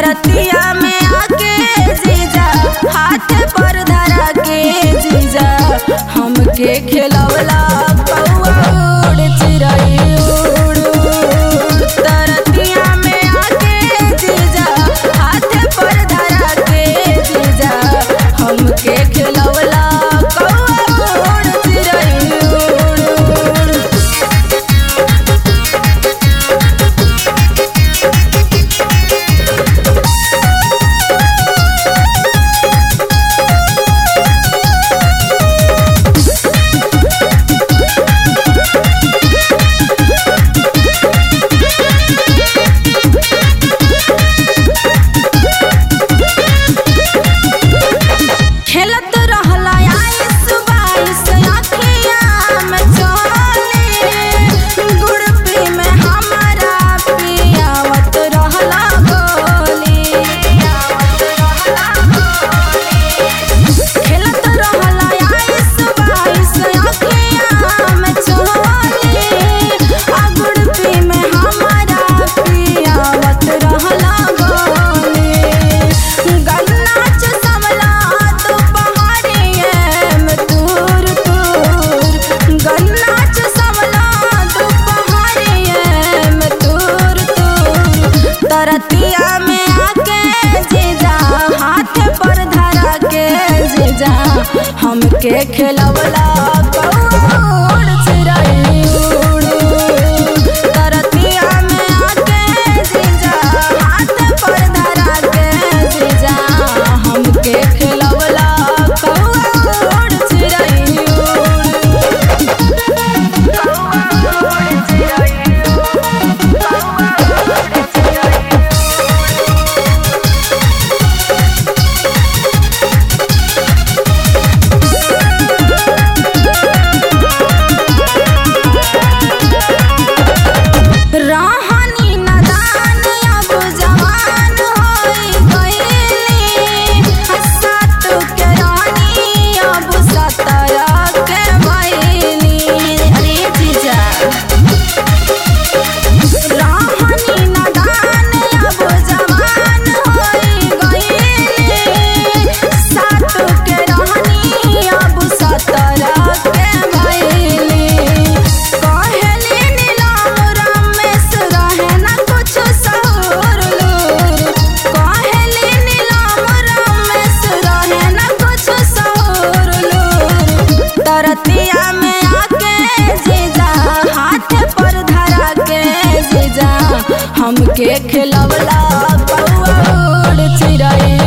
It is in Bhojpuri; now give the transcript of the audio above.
तरतिया में आके जीजा हाथ पर धरा के जीजा हमके खिलवला कौआ उड़ चिड़ै उड़ उड़। तरतिया में आके जीजा हाथ पर धरा के जीजा हमके खिलवला कौआ उड़ चिड़ै उड़ उड़। खेलत रहला आइस बाइस अखिया में चली गुड़पी में हमारा पियावत रहला गोली खेलत रहला आइस बाइस अखिया में चली आ गुड़पी में हमारा पियावत रहला गोली गन्नाच समला तो पहाड़िए में दूर दूर गन्नाच समला तो पहाड़िए में दूर दूर तरतिया में आके जीजा हाथ पर धरा के जीजा हमके खिलवला कौड़ चिड़ै उड़ उड़। तरतिया में आके जीजा हाथ पर धरा के जीजा हमके खिलवला कौड़ चिड़ै उड़ रहनी नदान अब जवान होई गईली सात के रानी अब सत्रह के भइली अरे जीजा रहनी नदान अब जवान होई गईली सात के रानी अब सत्रह के भइली कहेली नीलम रमेश रहे न कुछ सहुर लूर कहेली नीलम रमेश रहे न कुछ सहुर लूर तरतिया में आके जीजा हाथ पर धरा के जीजा हमके खिलवला कौआ उड़ चिड़ै